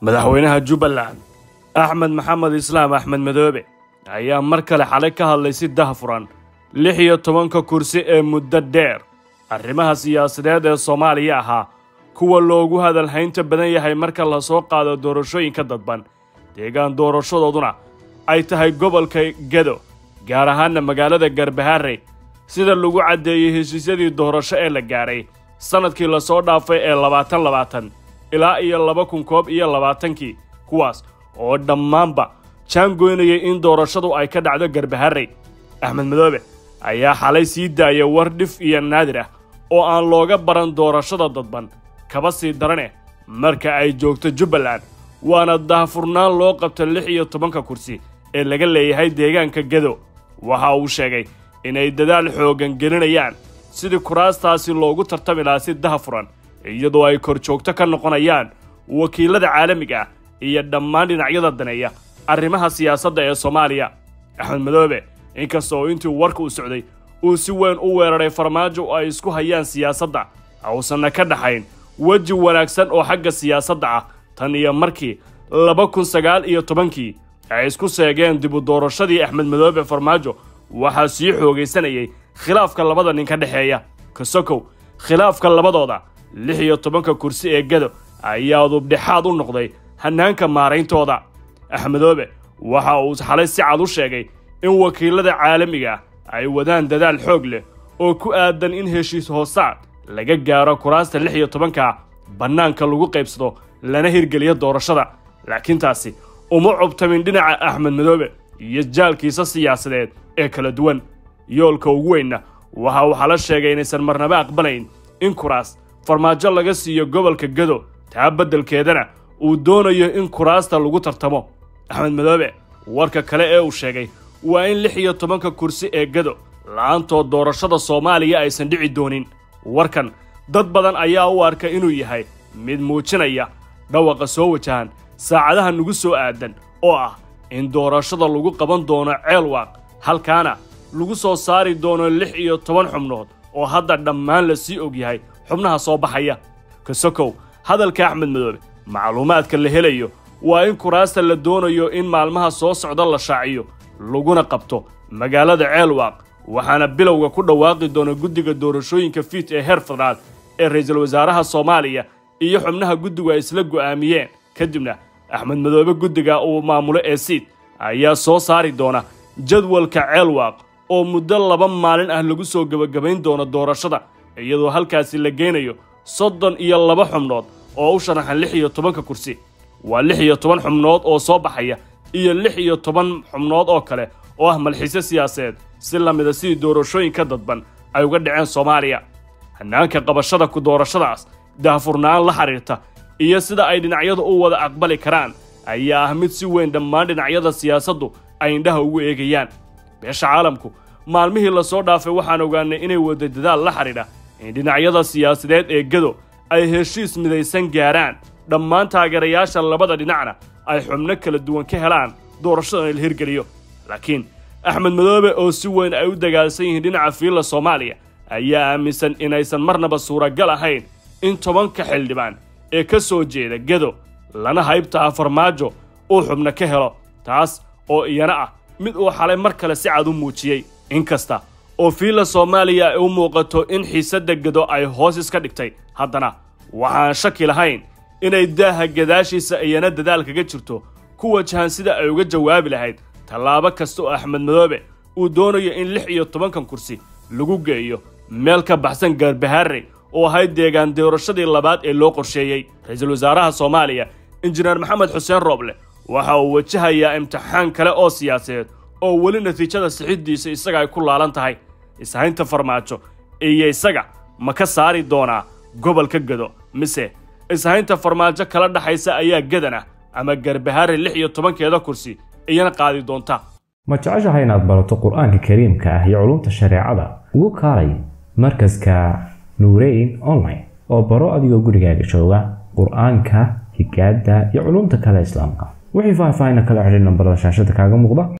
madaxweynaha jubbaland axmed maxamed islaam axmed madoobe ayaa mar kale xalay ka hadlay si dahfuran lix iyo tobanka kursi ee muddo dheer arrimaha siyaasadeed ee soomaaliya ahaa kuwa loogu hadalhaynta badan yahay marka la soo qaado doorashooyinka dadban deegaan doorashadooduna ay tahay gobolka gedo gaar ahaanna magaalada garbaharey sida lagu caddeeyey heshiisyadii doorasho ee la gaadhay sannadkii lasoo dhaafay ee labaatan labaatan ilaa iyo laba kun koob iyo labaatankii kuwaas oo dhammaanba jaangoynayay in doorashadu ay ka dhacdo garbaharey axmed madoobe ayaa xalay sii daaya war dhif iyo naadir ah oo aan looga baran doorashada dadban kaba sii daraneh marka ay joogto jubbaland waana daahfurnaan loo qabta lix iyo tobanka kursi ee laga leeyahay deegaanka gedo waxa uu sheegay inay dadaal xooggan gelinayaan sidii kuraastaasi loogu tartami lahaa si dahafuran iyadoo ay kor joogto ka noqonayaan wakiilada caalamiga ah iyo dhammaan dhinacyada daneeya arrimaha siyaasadda ee soomaaliya axmed madoobe inkasta oo intii warka u socday uu si weyn u weeraray farmaajo oo ay isku hayaan siyaasadda uusanna ka dhaxayn weji wanaagsan oo xagga siyaasadda ah tan iyo markii laba kun sagaal iyo tobankii ay isku seegeen dibu doorashadii axmed madoobe farmaajo waxaa sii xoogaysanayay khilaafka labada nin ka dhexeeya kasokow khilaafka labadooda lix iyo tobanka kursi ee gado ayaa dubdhexaad u noqday hannaanka maarayntooda axmedoobe waxa uu xalay si cad u sheegay in wakiilada caalamiga ah ay wadaan dadaal xoog leh oo ku aadan in heshiis hoosaad laga gaaro kuraasta lix iyo tobanka bannaanka lagu qaybsado lana hirgeliyo doorashada laakiin taasi uma cubtamin dhinaca axmed madoobe iyo jaalkiisa siyaasadeed ee kala duwan yoolka ugu weynna waxa uu xala sheegay inaysan marnaba aqbalayn in kuraas farmaajo laga siiyo gobolka gado taa beddelkeedana uu doonayo in kuraasta lagu tartamo axmed madoobe warka kale ee uu sheegay waa in lix iyo tobanka kursi ee gado la'aantood doorashada soomaaliya aysan dhici doonin warkan dad badan ayaa u arka inuu yahay mid muujinaya dhawaqa soo wajahan saacadaha nagu soo aadan oo ah in doorashada lagu qaban doono ceelwaaq halkaana lagu soo saari doono lix iyo toban xubnood oo hadda dhammaan la sii og yahay xubnaha soo baxaya kasokow hadalka axmed madoobe macluumaadka la helayo waa in kuraasta la doonayo in maalmaha soo socda la shaaciyo laguna qabto magaalada ceelwaaq waxaana bilowga ku dhawaaqi doona guddiga doorashooyinka fiit ee heer federaal ee ra'iisul wasaaraha soomaaliya iyo xubnaha guddigu ay isla go'aamiyeen kadibna axmed madoobe guddiga uu maamulo ee siid ayaa soo saari doona jadwalka ceelwaaq oo muddo laba maalin ah lagu soo gebagabayn doono doorashada iyadoo halkaasi la geynayo soddon iyo laba xubnood oo u sharaxan lix iyo tobanka kursi waa lix iyo toban xubnood oo soo baxaya iyo lix iyo toban xubnood oo kale oo ah malxiisyo siyaasadeed si la mida sidii doorashooyinka dadban ay uga dhaceen soomaaliya hannaanka qabashada ku doorashadaas daahfurnaan la xidhiirta iyo sida ay dhinacyadu u wada aqbali karaan ayaa ah mid si weyn dhammaan dhinacyada siyaasaddu ay indhaha ugu eegayaan beesha caalamku maalmihii lasoo dhaafay waxaan ogaanay inay wada dadaal la xidhiidha in dhinacyada siyaasadeed ee gado ay heshiis midaysan gaaraan dhammaan taageerayaasha labada dhinacna ay xubno kala duwan ka helaan doorashadan la hirgeliyo laakiin axmed madoobe oo si weyn ay u dagaalsan yihiin dhinaca fiilla soomaaliya ayaa aaminsan inaysan marnaba suuragal ahayn in tobanka xildhibaan ee ka soo jeeda gedo lana haybtaha farmaajo uu xubno ka helo taas oo iyana ah mid uu xalay mar kale si cad u muujiyey inkasta oo fiilla soomaaliya ay u muuqato in xiisadda gedo ay hoos iska dhigtay haddana waxaan shaki lahayn inay daaha gadaashiisa iyana dadaal kaga jirto ku wajahan sida ay uga jawaabi lahayd tallaabo kasta oo axmed madoobe uu doonayo in lix iyo tobankan kursi lagu geeyo meel ka baxsan garbaharey oo ahayd deegaan doorashadii labaad ee loo qorsheeyey ra-iisul wasaaraha soomaaliya injineer maxamed xuseen rooble waxa uu wajahayaa imtixaan kale oo siyaasadeed oo weli natiijada sixiddiisa isaga ay ku laalan tahay ishaynta farmaajo iyo isaga ma ka saari doonaa gobolka gado mise ishaynta farmaajo kala dhaxaysa ayaa gadan ah ama garbahare lix iyo tobankeeda kursi iyana qaadi doonta ma jeceshahay inaad barato qur-aanka kariimka ah iyo culumta shareecada ugu kaalay markaska nuureyn online oo baro adigoo gurigaaga jooga qur-aanka higaada iyo culumta kale islaamka wixii faahfaahin kala xidhiir nambarada shaashada kaaga muuqda